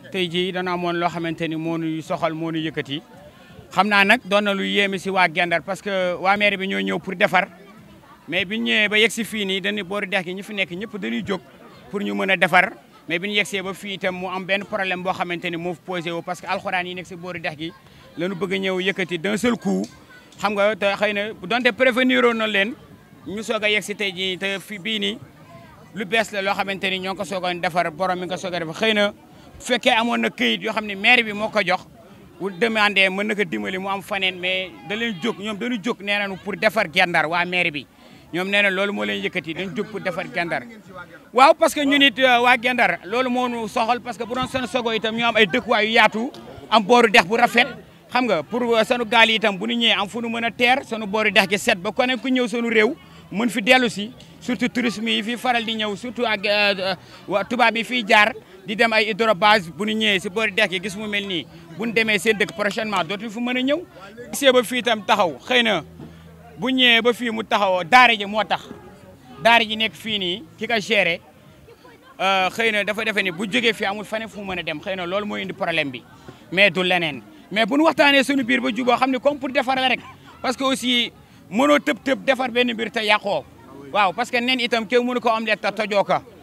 tey jii dana amoon loo xamante ni moo ñu soxal moo ñu yëkkati xam naa nag doon na lu yéeme si waa Gendar parce que waa maire bi ñoo ñëw pour defar mais bi ñu ñëwee ba yegg si fii nii dañuy boori dex gi ñi fi nekk ñëpp dañuy jóg pour ñu mën a defar mais bi ñu yegsee ba fii itam mu am benn problème boo xamante ni moo posé wu parce que alxuraan yi nekk si boori dex gi lañu bëgg a ñëw yëkkati d'un seul coup xam nga te xëy na donte prévenir woon na leen ñu soog a yegg si tey jii te fi bii nii lu bees la loo xamante ni ñoo ngi ko soog a defar borom mi nga soog a defar xëy na bu fekkee amoon na këyit yoo xam ne maire bi moo ko jox bu demandé mën na ko dimbali mu am faneen mais da leen jóg ñoom dañu jóg nee nañu pour defar Gendar waa maire bi ñoom nee na loolu moo leen yëkkati dañ jóg pour defar Gendar waaw parce que ñun it waa Gendar loolu moo ñu soxal parce que bu doon seen sogo itam ñu am ay dëkkuwaay yu yaatu am booru dex bu rafet xam nga pour sunu gaal yi itam bu ñu ñëwee am fu nu mën a teer sunu booru dex gi set ba ku ne ku ñëw sunu réew mën fi dellu si surtout tourisme yi fii faral di ñëw surtout ak tubaab yi fiy jaar di dem ay hydrobase bu ñu ñëwee si boori dex gi gis mu mel nii bu ñu demee seen dëkk prochainement dootuñu fu mën a ñëw. gisee ba fii itam taxaw xëy na bu ñëwee ba fii mu taxaw daara ji moo tax daara ji nekk fii nii ki ko géré xëy na dafa defe ni bu jógee fii amul fane fu mu mën a dem xëy na loolu mooy indi problème bi mais du leneen mais bu ñu waxtaanee suñu biir ba juboo xam ne comme pour defar la rek parce que aussi mënoo tëb tëb defar benn mbir te yàqoo waaw parce que nen itam kenn mënu ko am le ta tojoo ka